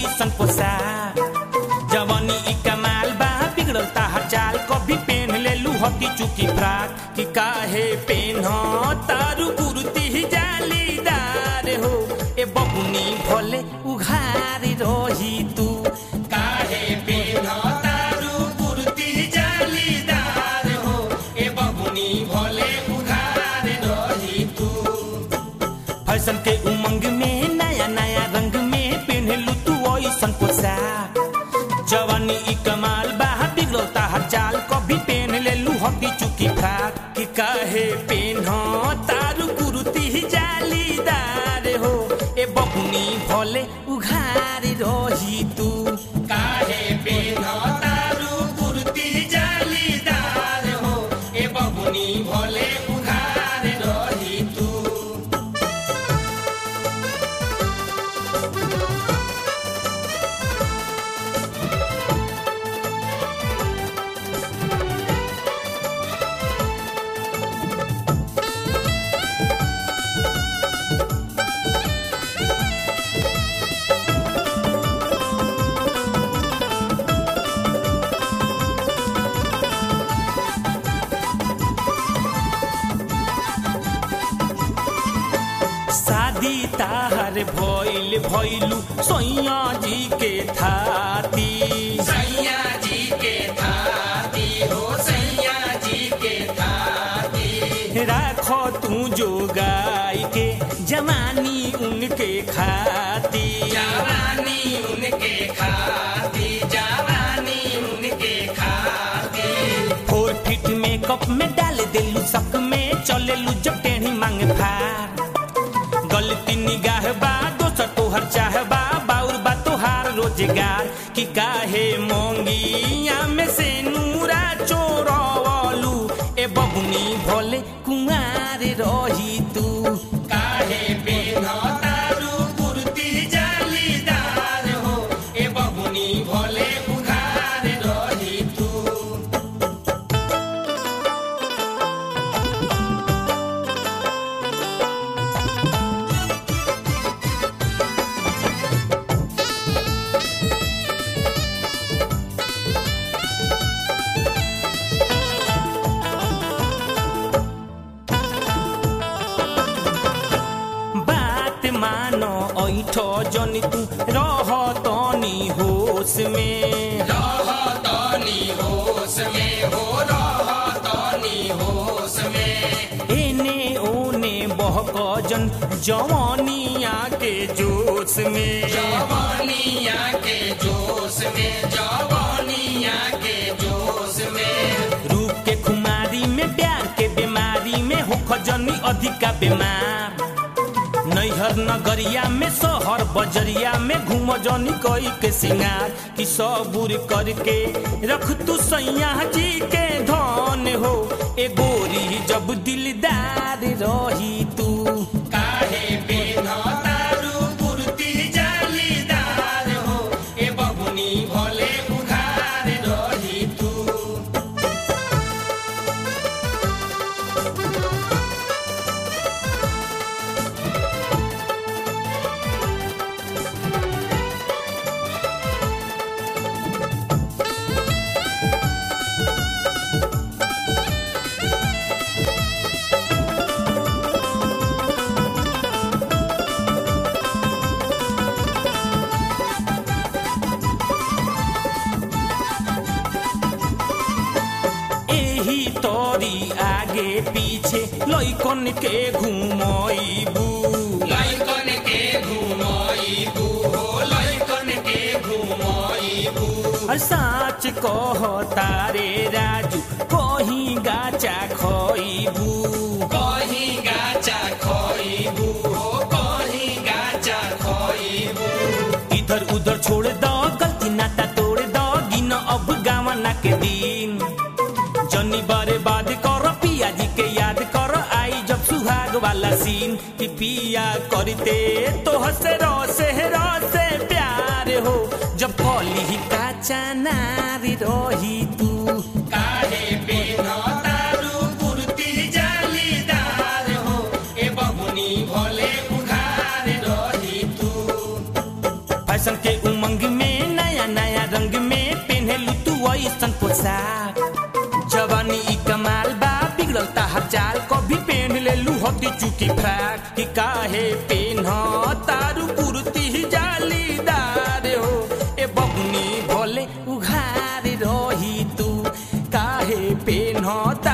ओइसन पोशाक जवानी ई कमाल बा बिगड़ल ताहर चाल कभी पेन ले लू हकी चुकी फ्राक कि काहे पेन तारू कुर्ती जालीदार हो ए बबुनी भले उघार रही तू काहे पेन तारू कुर्ती जालीदार हो ए बबुनी भले उघार रही तू फैशन के उमंग में नया नया रंग में पहनलू तू ओइसन पोशाक जवानी ई कमाल बा बिगड़ता हर चाल कभी पहन ले लू हकी चुकी फ्राक कि काहे पेन तारू कुर्ती जालीदार हो ए बबुनी भले उघार रही तू काहे पेन तारू कुर्ती जालीदार हो ए बबुनी भले उघार रही तू शादी ताहर भइल भइलू सैया जी के थाती सैया जी के थाती हो सैया जी के थाती राखो तू जो गाय के जवानी उनके खाती जवानी उनके खाती जवानी उनके खाती फोर फिट मेकअप में डाल देलू सक में चलेलू जब टेढ़ी मांग फार गलती निगाह बा दोसर तोहर चाह बा बाउर बा तोहार रोजगार कि काहे मोंगिया में से नूरा चोरवलू ए बबुनी भोले कुमार रही तू काहे पेन तारू कुर्ती जालीदार हो ए बबुनी भोले उघार रही तू बात मानो ऐठ जनी तू रह तनी होश में रह तनी होश में हो रह तनी होश में एने ओने बहक जन जवानिया के जोश में जवानिया के जोश में जवानिया के जोश में रूप के खुमारी में प्यार के बीमारी में हो खजनी अधिका बीमार नैहर नगरिया में शहर बजरिया में घूम जनी कई के सिंगार कि सबूर करके रख तू सैया जी के धन हो ए गोरी जब दिलदार रही तू काहे पेन तारू कुर्ती जालीदार हो ए बबुनी भले उघार रही तू एही तोरी आगे पीछे लइकन के घुमइबू लइकन के घुमइबू हो लइकन के घुमइबू साच कह तारे राजू कहीं गाचा खइबू कहीं गाचा खइबू हो कहीं गाचा खइबू इधर उधर छोड़ दो गलती नाता तोड़ दो गिन अब गावना के दिन जनी बारे बाद कर पिया जी के याद कर आई जब सुहाग वाला सीन कि पिया करते तो हसे रोसे रोसे प्यार हो जब कली काचा नारी रही तू काहे पेन तारू कुर्ती जालीदार हो ए बबुनी भोले उघार रही तू फैशन के उमंग साग जवानी ई कमाल बा बिगड़ल ताहर चाल कभी पेन ले लू हती चुकी फ्राक कि काहे पेन तारू कुर्ती जालीदार हो ए बबुनी भोले उघार रही तू काहे पेन